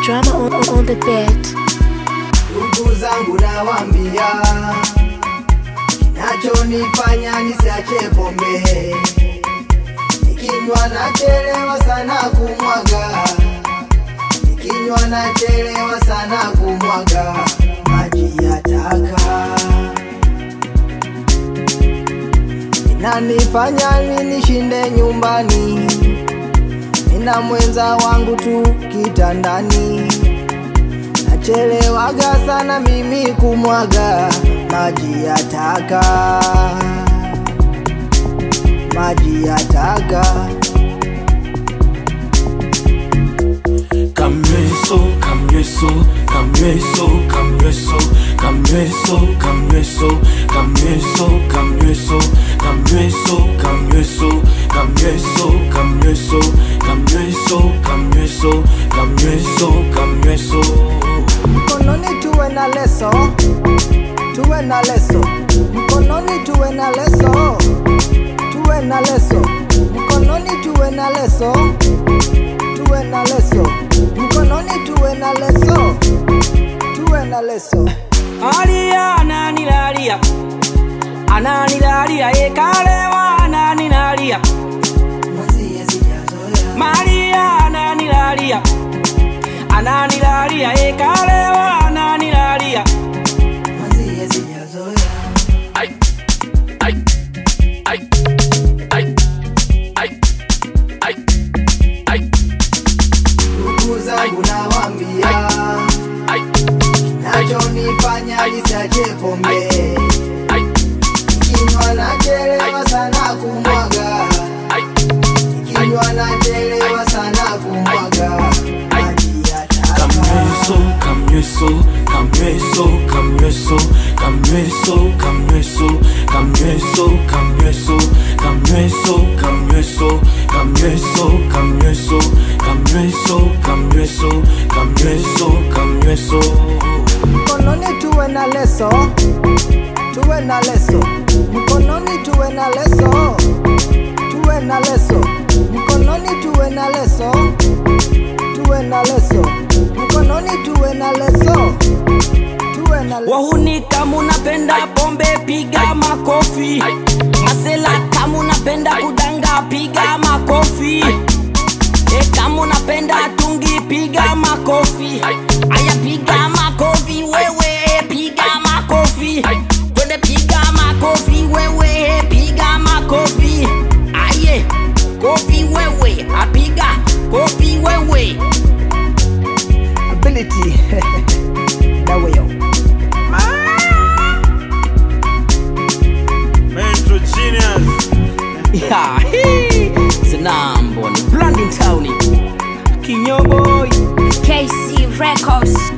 drama on, on, on the beat. ndugu zangu nawambia, kinachonifanya nisiache pombe, nikinywa nachelewa sana kumwaga, nikinywa nachelewa sana kumwaga maji ya taka, inanifanya mimi nishinde nyumbani, nina mwenza wangu tu kitandani nachelewaga sana mimi kumwaga maji ya taka, maji ya taka. Kamyeso, kamyeso, kamyeso, kamyeso, kamyeso, kamyeso, kamyeso, kamyeso, kamyeso, kamyeso, kamyeso, kamyeso, kamyeso, kamyeso, kamyeso, kamyeso. Mkononi tuwe na leso, tuwe na leso, mkononi tuwe na leso, tuwe na leso, mkononi tuwe na leso, tuwe na leso, mkononi tuwe na leso, tuwe na leso. Alia ananilalia ananilalia ekalewa ananilalia Mwenzie sijazoea Maria ananilalia ananilalia ekalewa ananilalia mwenzie sijazoea ndugu zangu nawambia, nachonifanya nisiache pombe, nikinywa nachelewa sana kumwaga, nikinywa nachelewa sana kumwaga maji ya taka. Kamyeso, kamyeso, kamyeso, kamyeso, kamyeso, kamyeso, kamyeso, kamyeso, kamyeso, kamyeso, kamyeso, kamyeso, kamyeso, kamyeso, kamyeso, kamyeso. mkononi tuwe na leso, tuwe na leso, mkononi tuwe na leso, tuwe na leso, mkononi tuwe na leso, tuwe na leso, mkononi tuwe na leso, tuwe na leso. wahuni kama unapenda pombe piga makofi masela kama unapenda kudanga piga makofi e kama unapenda tungi piga makofi aya piga makofi wewe piga makofi twende piga makofi wewe piga makofi aye kofi wewe apiga kofi wewe ability that way yo. Metro Genius. Yeah, hee. Zinambo ni Blondin Town. Kinyoboy. KC Records.